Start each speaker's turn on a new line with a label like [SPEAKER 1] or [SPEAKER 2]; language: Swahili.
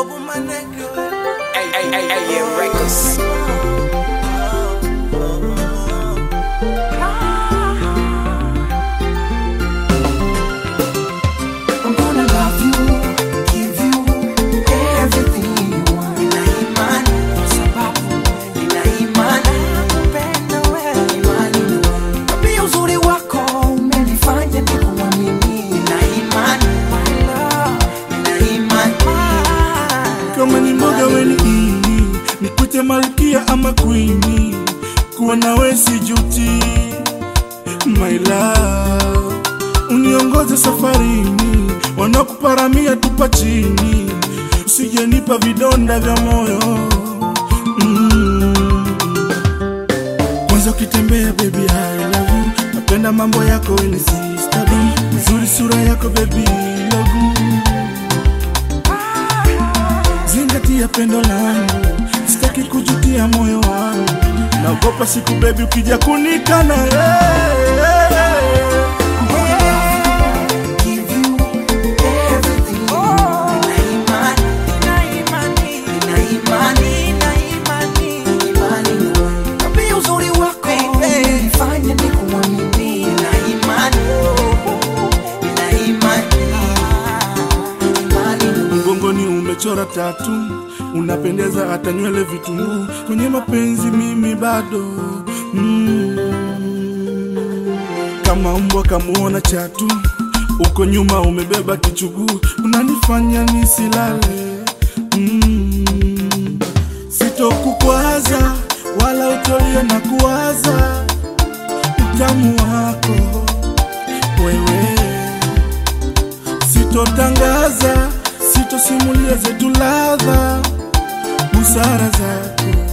[SPEAKER 1] AM Records.
[SPEAKER 2] I'm gonna love you, give you everything you want. Nina imani kwa sababu nina imani nakupenda wewe, imani na wewe. Na pia uzuri wako umenifanya nikuamini. Nina imani, my love, nina imani.
[SPEAKER 3] kama ni mboga weni ini nikute malkia ama kwini kuwa nawe sijuti my love uniongoze safarini wanakuparamia tupa chini usijenipa vidonda vya moyo mm. kwanza ukitembea baby I love you napenda mambo yako weni sister nzuri sura yako baby logu zingatia pendo langu, sitaki kujutia moyo wangu, naogopa siku bebi ukija kunikana
[SPEAKER 2] Give you everything you want. Nina imani, nina imani, imani na wewe. Na pia uzuri wako umenifanya nikuamini. Nina imani, nina imani, imani na wewe.
[SPEAKER 3] mgongoni umechora tatu, unapendeza hata nywele vitunguu, kwenye mapenzi mimi bado mm. kama mbwa kamuona chatu, uko nyuma umebeba kichuguu, unanifanya nisilale mm. sitokukwaza wala utolie na kuwaza utamu wako wewe sitotangaza, sitosimulia zetu ladha, busara zako